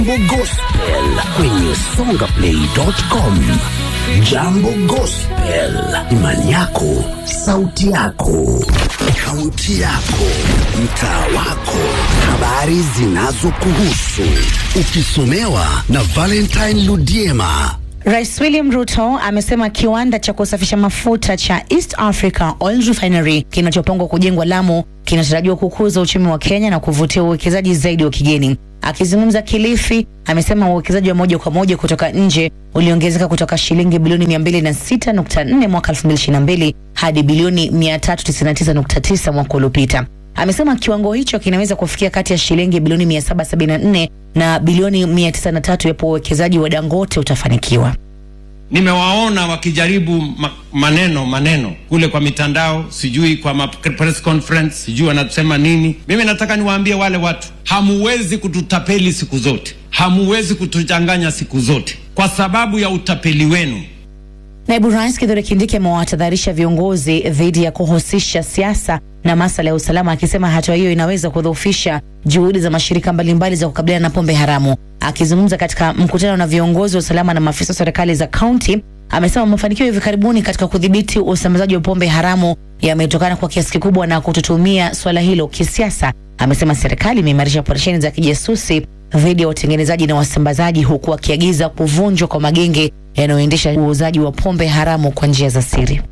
Jambo Gospel kwenye songaplay.com. Jambo Gospel, imani yako, sauti yako, kaunti yako, mtaa wako, habari zinazokuhusu, ukisomewa na Valentine Ludiema. Rais William Ruto amesema kiwanda cha kusafisha mafuta cha East Africa Oil Refinery kinachopangwa kujengwa Lamu kinatarajiwa kukuza uchumi wa Kenya na kuvutia uwekezaji zaidi wa kigeni. Akizungumza Kilifi, amesema uwekezaji wa moja kwa moja kutoka nje uliongezeka kutoka shilingi bilioni 206.4 mwaka 2022 hadi bilioni 399.9 mwaka uliopita. Amesema kiwango hicho kinaweza kufikia kati ya shilingi bilioni 774 na bilioni 903 yapo uwekezaji wa Dangote utafanikiwa. Nimewaona wakijaribu ma maneno maneno kule kwa mitandao, sijui kwa ma press conference, sijui wanasema nini. Mimi nataka niwaambie wale watu, hamuwezi kututapeli siku zote, hamuwezi kutuchanganya siku zote kwa sababu ya utapeli wenu. Naibu Rais Kithure Kindiki amewatahadharisha viongozi dhidi ya kuhusisha siasa na masuala ya usalama, akisema hatua hiyo inaweza kudhoofisha juhudi za mashirika mbalimbali za kukabiliana na pombe haramu. Akizungumza katika mkutano na viongozi wa usalama na maafisa wa serikali za kaunti, amesema mafanikio ya hivi karibuni katika kudhibiti usambazaji wa pombe haramu yametokana kwa kiasi kikubwa na kutotumia swala hilo kisiasa. Amesema serikali imeimarisha operesheni za kijasusi dhidi ya watengenezaji na wasambazaji, huku akiagiza kuvunjwa kwa magenge yanayoendesha uuzaji wa pombe haramu kwa njia za siri.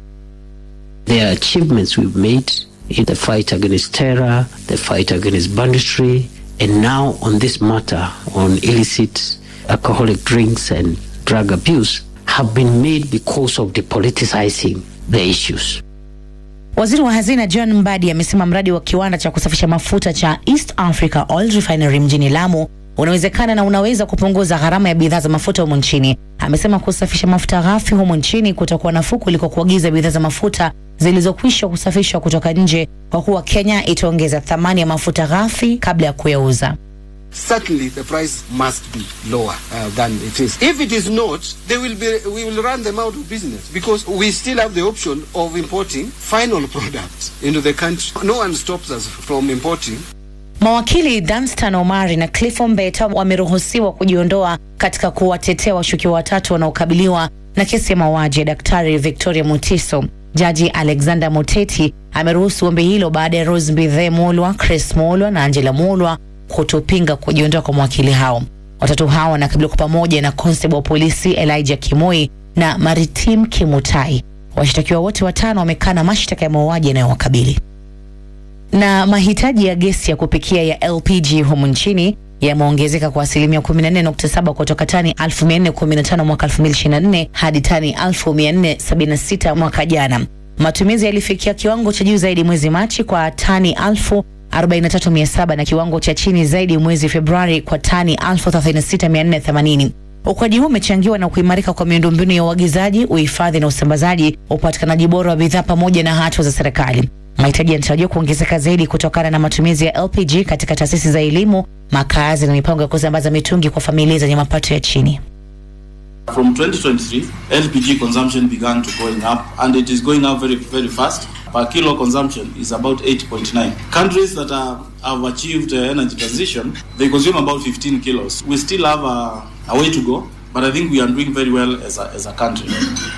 There are achievements we've made in the fight against terror, the fight against banditry, and now on this matter on illicit alcoholic drinks and drug abuse have been made because of the politicizing the issues. Waziri wa Hazina John Mbadi amesema mradi wa kiwanda cha kusafisha mafuta cha East Africa Oil Refinery mjini Lamu unawezekana na unaweza kupunguza gharama ya bidhaa za mafuta humu nchini. Amesema kusafisha mafuta ghafi humu nchini kutakuwa nafuu kuliko kuagiza bidhaa za mafuta zilizokwisha kusafishwa kutoka nje, kwa kuwa Kenya itaongeza thamani ya mafuta ghafi kabla ya kuyauza. certainly the price must be lower uh, than it is. If it is not, they will be, we will run them out of business because we still have the option of importing final products into the country. No one stops us from importing. Mawakili Danstan Omari na Cliff Ombeta wameruhusiwa kujiondoa katika kuwatetea washukiwa watatu wanaokabiliwa na kesi ya mauaji ya Daktari Victoria Mutiso. Jaji Alexander Muteti ameruhusu ombi hilo baada ya Rose Mbithe Mulwa, Chris Mulwa na Angela Mulwa kutopinga kujiondoa kwa mawakili hao. Watatu hao wanakabiliwa kwa pamoja na constable wa polisi Elijah Kimoi na Maritim Kimutai. Washtakiwa wote watano wamekana mashtaka ya mauaji yanayowakabili na mahitaji ya gesi ya kupikia ya LPG humu nchini yameongezeka kwa asilimia 14.7 kutoka tani 1415 mwaka 2024 hadi tani 1476 mwaka jana. Matumizi yalifikia kiwango cha juu zaidi mwezi Machi kwa tani 43700 na kiwango cha chini zaidi mwezi Februari kwa tani 36480. Ukuaji huu umechangiwa na kuimarika kwa miundombinu ya uagizaji, uhifadhi na usambazaji, upatikanaji bora wa bidhaa pamoja na hatua za serikali. Mahitaji yanatarajiwa kuongezeka zaidi kutokana na matumizi ya LPG katika taasisi za elimu, makazi na mipango ya kusambaza mitungi kwa familia zenye mapato ya chini. From 2023, LPG consumption began to going up and it is going up very, very fast. Per kilo consumption is about 8.9. Countries that are, have achieved uh, energy transition, they consume about 15 kilos. We still have a, a way to go, but I think we are doing very well as a, as a country.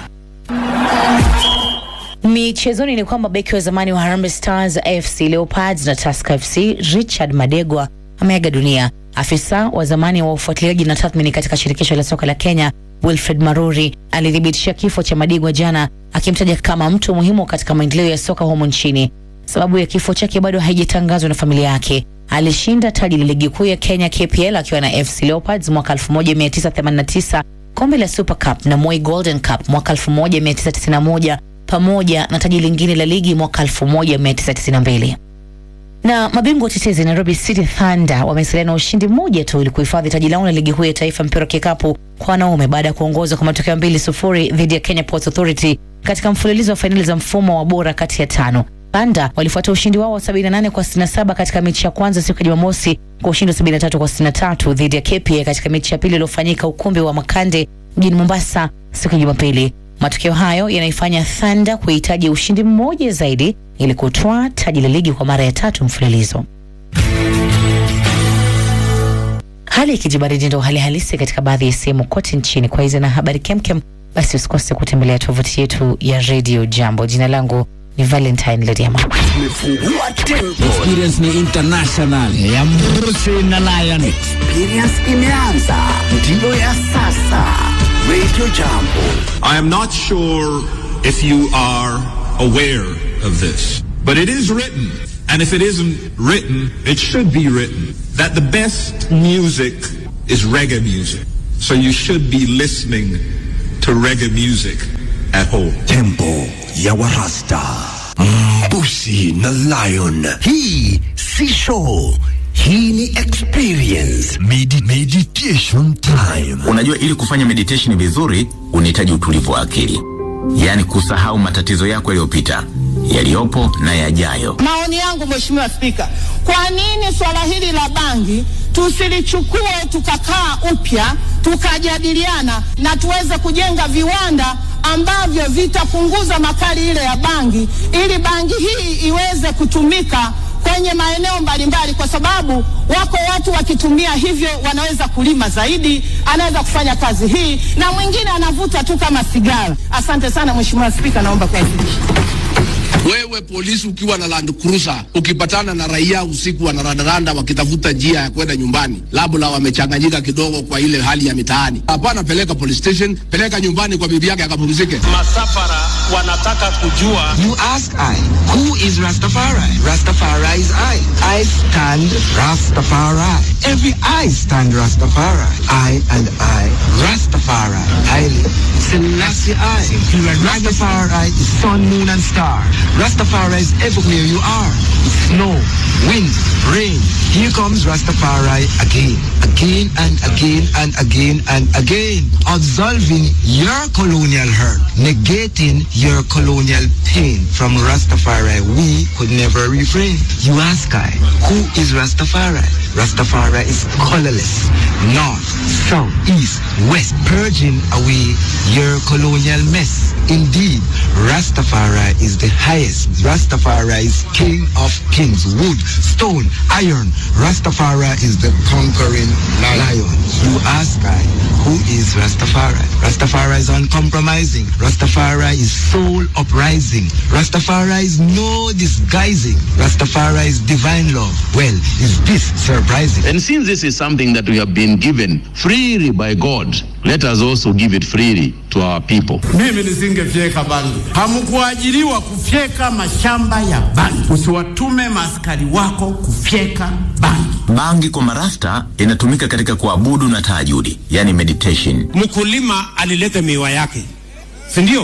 Michezoni ni kwamba beki wa zamani wa Harambee Stars, AFC Leopards na Tusker FC Richard Madegwa ameaga dunia. Afisa wa zamani wa ufuatiliaji na tathmini katika shirikisho la soka la Kenya Wilfred Maruri alithibitisha kifo cha Madegwa jana, akimtaja kama mtu muhimu katika maendeleo ya soka humu nchini. Sababu ya kifo chake bado haijatangazwa na familia yake. Alishinda taji la ligi kuu ya Kenya KPL akiwa na FC Leopards mwaka 1989, kombe la Super Cup na Moi Golden Cup mwaka 1991 pamoja na taji lingine la ligi mwaka 1992 na mabingwa watetezi Nairobi City Thunder wamesalia na ushindi mmoja tu ili kuhifadhi taji lao la ligi kuu ya taifa mpira wa kikapu kwa wanaume baada ya kuongoza kwa matokeo mbili sufuri dhidi ya Kenya Ports Authority katika mfululizo wa fainali za mfumo wa bora kati ya tano. Thunder walifuata ushindi wao wa 78 kwa 67 katika mechi ya kwanza siku ya Jumamosi kwa ushindi wa 73 kwa 63 dhidi ya KPA katika mechi ya pili iliyofanyika ukumbi wa Makande mjini Mombasa siku ya Jumapili. Matokeo hayo yanaifanya Thunder kuhitaji ushindi mmoja zaidi ili kutwaa taji la ligi kwa mara ya tatu mfululizo. Hali ya kijibaridi ndio hali halisi katika baadhi ya sehemu kote nchini. Kwa hizi na habari kemkem, basi usikose kutembelea tovuti yetu ya Radio Jambo. Jina langu ni Valentine Lediama. Tumefungua tempo, Experience ni international ya Mrusi na Lion. experience imeanza, ndiyo ya sasa. Radio Jambo. I am not sure if you are aware of this, but it is written, and if it isn't written, it should be written, that the best music is reggae music. So you should be listening to reggae music at home. Tempo ya Warasta, Mbusi na Lion. Hii si show, hii ni experience. Medi meditation time. Unajua, ili kufanya meditation vizuri unahitaji utulivu wa akili, yaani kusahau matatizo yako yaliyopita, yaliyopo na yajayo. Maoni yangu Mheshimiwa Spika, kwa nini swala hili la bangi tusilichukue tukakaa upya tukajadiliana na tuweze kujenga viwanda ambavyo vitapunguza makali ile ya bangi ili bangi hii iweze kutumika kwenye maeneo mbalimbali, kwa sababu wako watu wakitumia hivyo wanaweza kulima zaidi, anaweza kufanya kazi hii, na mwingine anavuta tu kama sigara. Asante sana Mheshimiwa Spika, naomba kuwasilisha. Wewe polisi ukiwa na Land Cruiser ukipatana na raia usiku wanarandaranda wakitafuta njia ya kwenda nyumbani, labda wamechanganyika kidogo kwa ile hali ya mitaani, hapana, peleka police station, peleka nyumbani kwa bibi yake akapumzike. Masafara wanataka kujua You ask I, who is Rastafari? Rastafari is I. I stand Rastafari. Every I stand Rastafari. I and I, Rastafari. Haile Selassie I. Rastafari is sun, moon and star. Rastafari is everywhere you are. Snow, wind, rain. Here comes Rastafari again. Again and again and again and again. Absolving your colonial hurt. Negating your colonial pain. From Rastafari, we could never refrain. You ask I, who is Rastafari? Rastafari is colorless. North, south, east, west. Purging away your colonial mess. Indeed, Rastafari is the highest. Rastafari is king of kings. Wood, stone, iron. Rastafari is the conquering lion. You ask I, who is Rastafari? Rastafari is uncompromising. Rastafari is soul uprising. Rastafari is no disguising. Rastafari is divine love. Well, is this surprising? And since this is something that we have been given freely by God, let us also give it freely to our people. Mimi nisingefyeka bangi. Hamkuajiriwa kufyeka mashamba ya bangi. Usiwatume maaskari wako kufyeka bangi. Bangi kwa marasta inatumika katika kuabudu na tahajudi, yani meditation. mkulima alileta miwa yake, si ndio?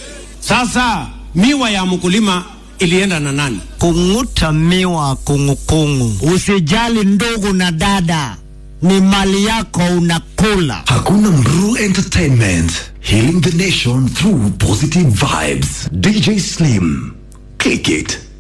Sasa miwa ya mkulima ilienda na nani? Kung'uta miwa kungukungu. Usijali ndugu na dada, ni mali yako unakula. Hakuna Mru Entertainment. Healing the nation through positive vibes. DJ Slim. Click it.